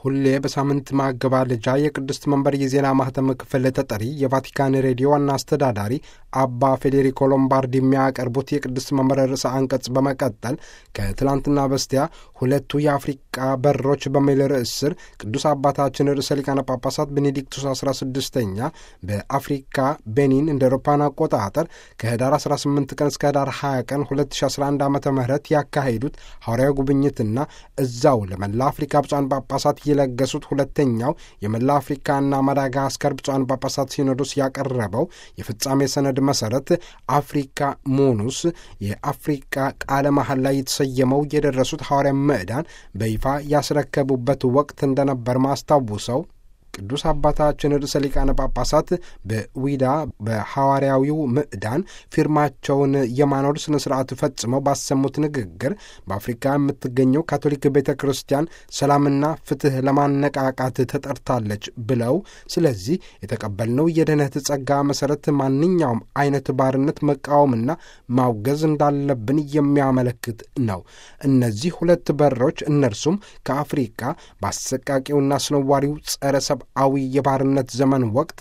ሁሌ በሳምንት ማገባደጃ የቅድስት መንበር የዜና ማህተም ክፍል ተጠሪ የቫቲካን ሬዲዮ ዋና አስተዳዳሪ አባ ፌዴሪኮ ሎምባርዲ የሚያቀርቡት የቅድስት መንበር ርዕሰ አንቀጽ በመቀጠል ከትላንትና በስቲያ ሁለቱ የአፍሪቃ በሮች በሚል ርዕስ ስር ቅዱስ አባታችን ርዕሰ ሊቃነ ጳጳሳት ቤኔዲክቱስ 16ኛ በአፍሪካ ቤኒን እንደ አውሮፓውያን አቆጣጠር ከህዳር 18 ቀን እስከ ህዳር 20 ቀን 2011 ዓ ም ያካሄዱት ሐዋርያዊ ጉብኝትና እዛው ለመላ አፍሪካ ብፁዓን ጳጳሳት የለገሱት ሁለተኛው የመላ አፍሪካና ማዳጋስከር ብፁዓን ጳጳሳት ሲኖዶስ ያቀረበው የፍጻሜ ሰነድ መሰረት አፍሪካ ሞኑስ የአፍሪካ ቃለ መሐላ ላይ የተሰየመው የደረሱት ሐዋርያ ምዕዳን በይፋ ያስረከቡበት ወቅት እንደነበር ማስታውሰው ቅዱስ አባታችን ርዕሰ ሊቃነ ጳጳሳት በዊዳ በሐዋርያዊው ምዕዳን ፊርማቸውን የማኖር ስነ ስርዓት ፈጽመው ባሰሙት ንግግር በአፍሪካ የምትገኘው ካቶሊክ ቤተ ክርስቲያን ሰላምና ፍትሕ ለማነቃቃት ተጠርታለች ብለው ስለዚህ የተቀበልነው የድኅነት ጸጋ መሠረት ማንኛውም አይነት ባርነት መቃወምና ማውገዝ እንዳለብን የሚያመለክት ነው። እነዚህ ሁለት በሮች እነርሱም ከአፍሪካ በአሰቃቂውና አስነዋሪው ጸረ ሰብ አዊ የባርነት ዘመን ወቅት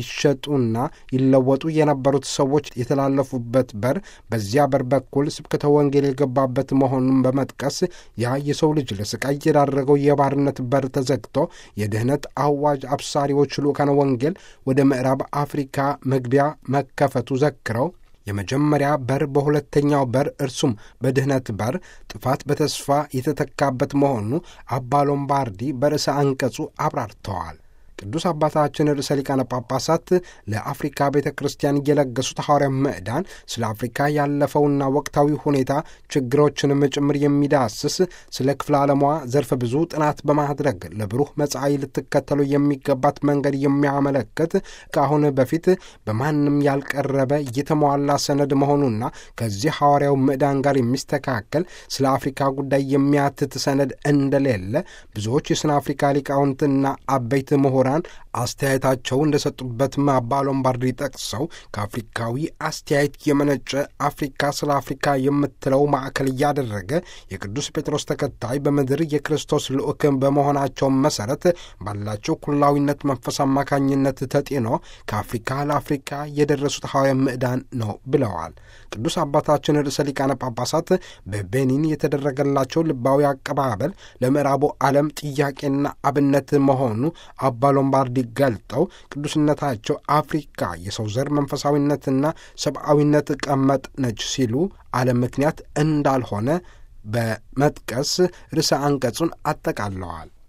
ይሸጡና ይለወጡ የነበሩት ሰዎች የተላለፉበት በር በዚያ በር በኩል ስብከተ ወንጌል የገባበት መሆኑን በመጥቀስ ያ የሰው ልጅ ለስቃይ የዳረገው የባርነት በር ተዘግቶ የድኅነት አዋጅ አብሳሪዎች ልኡካነ ወንጌል ወደ ምዕራብ አፍሪካ መግቢያ መከፈቱ ዘክረው የመጀመሪያ በር በሁለተኛው በር እርሱም በድኅነት በር ጥፋት በተስፋ የተተካበት መሆኑ አባ ሎምባርዲ በርዕሰ አንቀጹ አብራርተዋል። ቅዱስ አባታችን ርዕሰ ሊቃነ ጳጳሳት ለአፍሪካ ቤተ ክርስቲያን እየለገሱት ሐዋርያ ምዕዳን ስለ አፍሪካ ያለፈውና ወቅታዊ ሁኔታ ችግሮችንም ጭምር የሚዳስስ ስለ ክፍለ ዓለሟ ዘርፈ ብዙ ጥናት በማድረግ ለብሩህ መጻኢ ልትከተሉ የሚገባት መንገድ የሚያመለክት ከአሁን በፊት በማንም ያልቀረበ የተሟላ ሰነድ መሆኑና ከዚህ ሐዋርያው ምዕዳን ጋር የሚስተካከል ስለ አፍሪካ ጉዳይ የሚያትት ሰነድ እንደሌለ ብዙዎች የስነ አፍሪካ ሊቃውንትና አበይት ምሁራን አስተያየታቸው እንደሰጡበትም አባ ሎምባርዲ ጠቅሰው ከአፍሪካዊ አስተያየት የመነጨ አፍሪካ ስለ አፍሪካ የምትለው ማዕከል እያደረገ የቅዱስ ጴጥሮስ ተከታይ በምድር የክርስቶስ ልዑክ በመሆናቸው መሰረት ባላቸው ኩላዊነት መንፈስ አማካኝነት ተጤኖ ከአፍሪካ ለአፍሪካ የደረሱት ሐዋርያ ምዕዳን ነው ብለዋል። ቅዱስ አባታችን ርዕሰ ሊቃነ ጳጳሳት በቤኒን የተደረገላቸው ልባዊ አቀባበል ለምዕራቡ ዓለም ጥያቄና አብነት መሆኑ አባ ሎምባርዲ ገልጠው ቅዱስነታቸው አፍሪካ የሰው ዘር መንፈሳዊነትና ሰብአዊነት ቀመጥ ነች ሲሉ ዓለም ምክንያት እንዳልሆነ በመጥቀስ ርዕሰ አንቀጹን አጠቃለዋል።